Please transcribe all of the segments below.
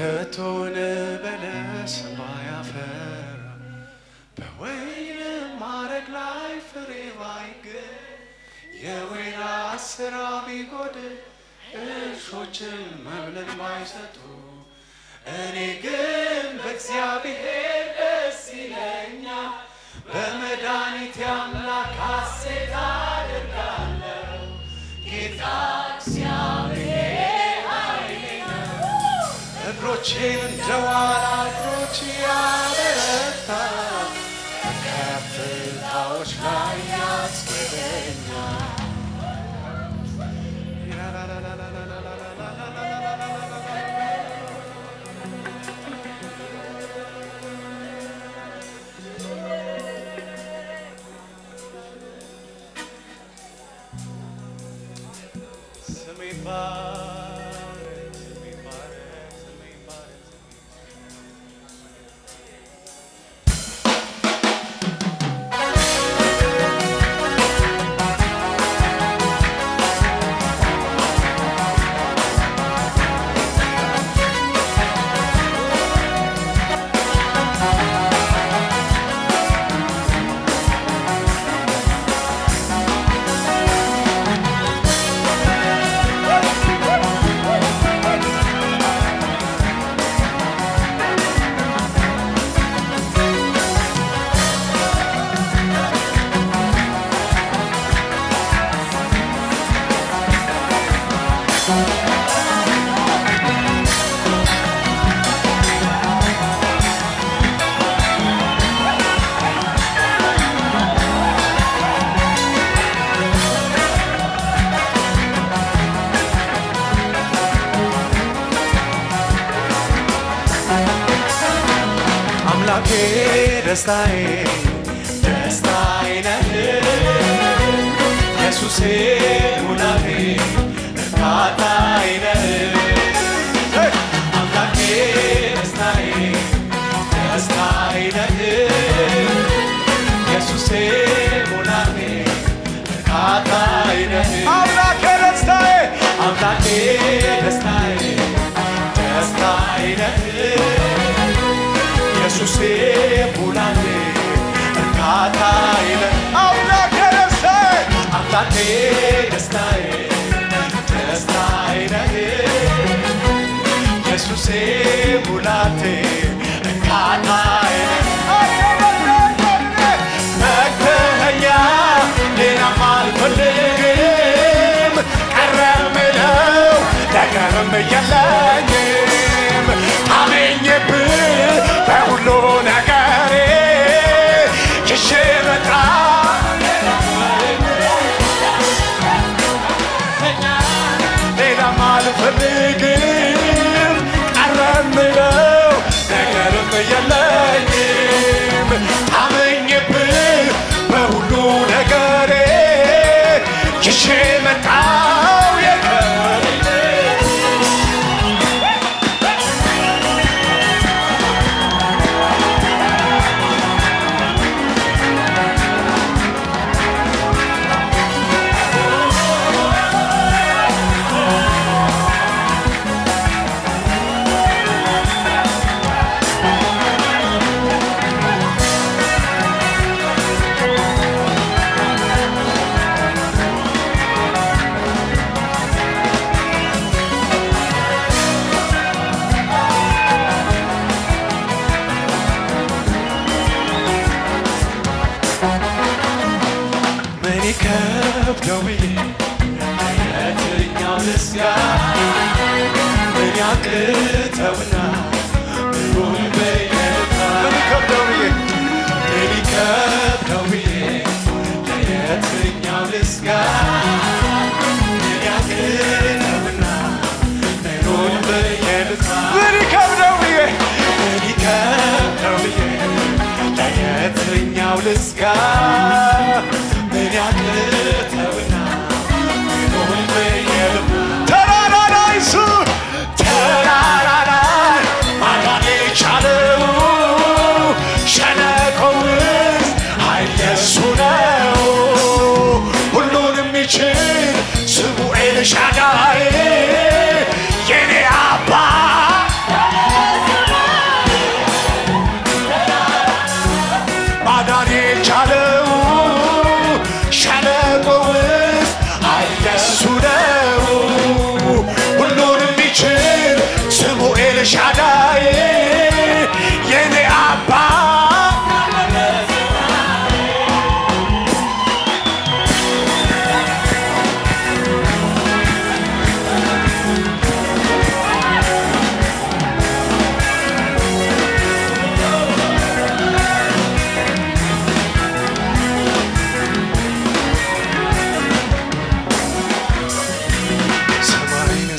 ከቶን በለስ ባያፈራ በወይን ማረግ ላይ ፍሬ ባይገኝ የወይራ ስራ ቢጎድል እርሾችን መብልን ባይሰጡ እኔ ግን በእግዚአብሔር ደስ ይለኛል፣ በመድኃኒቴ አምላክ ሐሴት አደርጋለሁ። ጌታ እግዚአብሔር ኃይሌ ነው፣ እግሮቼን እንደ ዋላ እግሮች ያበረታል፣ በከፍታዎች ላይ ያስገደኛል። ስሜ ይባረክ፣ ስሜ ይባረክ፣ ስሜ ይባረክ፣ ስሜ አምላኬ ደስታዬ ደስታዬ ነህ ኢየሱሴ ሙላቴ እርካታዬ ነህ አምላኬ ደስታዬ ደስታዬ ነህ ኢየሱሴ ሙላቴ እርካታዬ ነህ አምላኬ ደስታዬ አምላኬ ደስታዬ ደስታዬ ነህ ኢየሱሴ ሙላቴ እርካታዬ ነህ አምላኬ ደስታዬ አምላኬ ደስታዬ ደስታዬ ነህ ኢየሱሴ ሙላቴ እርካታዬ ነህ መክተኸኛ ሌላም አልፈልግም ቀረ ምለው ነገርም የለኝም አሜኝብህ በሁሉ ነገሬ ይዤ መጣ ሌላም አልፈልግም ቀረ ምለው ነገርም የለኝም አመኝብህ በሁሉ ነገሬ ይዤ መጣው የቀረኝ ምን ይከብደው ብዬ የትኛው ልስጋ ምን ያቅተውና ምኑን በየልታ ምን ይከብደው ብዬ ምን ይከብደው ብዬ የትኛው ልስጋ ምን ያቅተውና ምኑን በየልታ ምን ይከብደው ብዬ ምን ይከብደው ብዬ ለየትኛው ልስጋ ምን ያቅተውና ምኑን በየልታ ተራራ ላይ እሱ ተራራ ላይ ማዳን የቻለው ሸለቆ ውስጥ ኃይል የእሱ ነው። ሁሉን የሚችል ስሙ ኤልሻዳይ የኔ አባት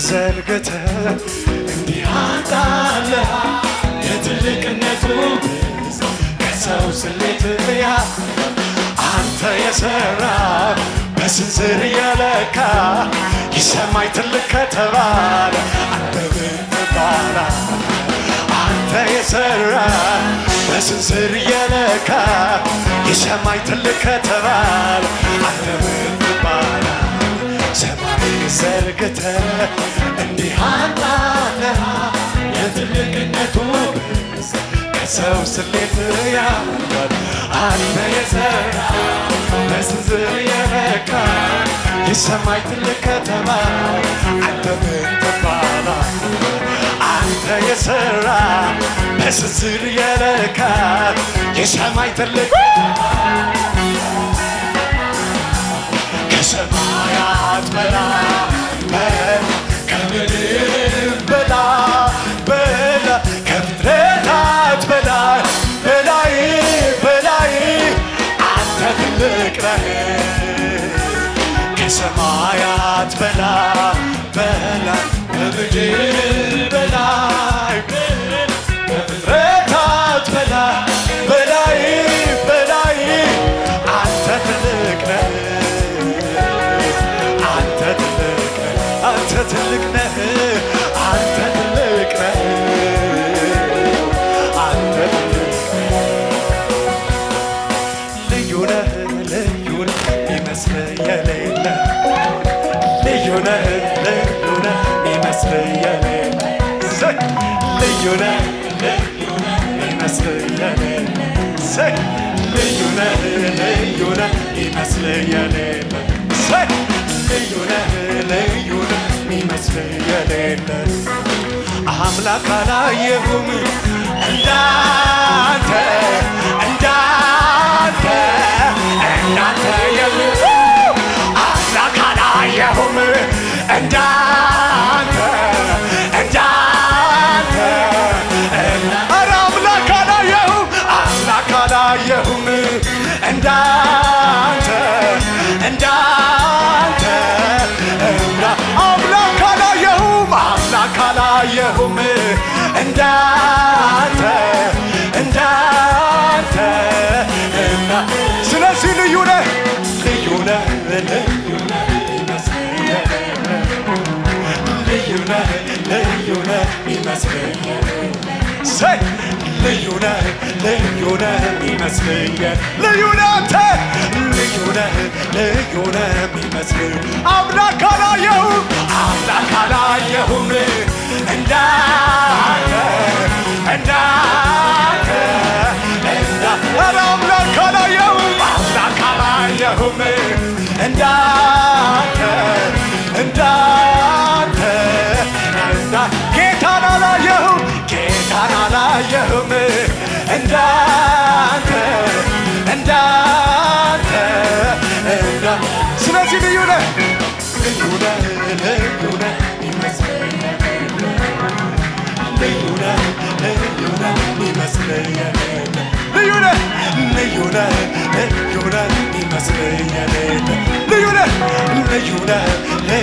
ዘርግተ እንዲህ አንጣለ የትልቅነቱ ብዛት ከሰው ስሌት ያ አንተ የሰራ በስንዝር የለካ የሰማይ ትልቅ ከተባለ አንተ ምን ትባላለህ? አንተ የሰራ በስንዝር የለካ የሰማይ ትልቅ ከተባለ አንተ ምን ትባላለህ? ሰማይ ዘርግተ እንዲህ አጣለህ የትልቅነቱ ብዛት ከሰው ስሌት ያምራል አንተ የሰራ በስንዝር የለካ የሰማይ ትልቅ ከተማ አንተ ምን ትባላለህ? አንተ የሰራ በስንዝር የለካ የሰማይ ትልቅ ከሰማያት በላይ ከምድር በላይ በላይ ከፍጥረታት በላይ በላይ በላይ አንተ ትልቅ ነህ ከሰማያት በላይ በላይ ከምድር በላይ ከፍጥረታት በላይ በላይ በላይ አንተ ትልቅ ነህ አንተ ትልቅ ነህ አንተ ትልቅ ነህ አንተ ትልቅ ነህ አንተ ትልቅ ነህ ልዩ ነህ ልዩ ነህ ይመስል የሌለ ልዩ ነህ ልዩ ነህ ይመስል የሌለ ዘይ ልዩ ነህ ልዩ ነህ ይመስል የሌለ ዘይ ልዩ ነህ ልዩ ነህ ይመስል የሌለ ዘይ ልዩ ነህ ልዩ ነህ ይመስል የሌለ አምላክ አላየሁም እንዳንተ እንዳንተ እንዳንተ የለ አምላክ አላየሁም እንዳንተ እንዳንተ ኧረ አምላክ አላየሁም አምላክ አላየሁም እንዳንተ እንዳንተ እንዳ አምላክ አላየሁም አምላክ አላየሁም እንዳንተ እንዳንተ እና ስለዚህ ልዩ ነህ ልዩ ነህ ልዩ ነህ ይመስለኛል ልዩ ነህ ልዩ ነህ ይመስለኛል ሰይ ልዩ ነህ ልዩ ነህ ይመስለኛል ልዩ ነህ አንተ ልዩ ነህ ልዩ ነህ ይመስል አምላክ አላየሁም አምላክ አላየሁም እንዳንተ እንዳንተ እንዳ ኧረ አምላክ አላየሁም አምላክ አላየሁም እንዳንተ እንዳንተ እንዳ ጌታን አላየሁም ጌታን አላየሁም እንዳንተ እንዳንተ እንዳ ስለዚህ ልዩ ነህ ልዩ ነህ ልዩ ነህ ይመስለኛል ልዩ ነህ ልዩ ነህ ይመስለኛል ልዩ ነህ ልዩ ነህ ልዩ ነህ ይመስለኛል ልዩ ነህ ልዩ ነህ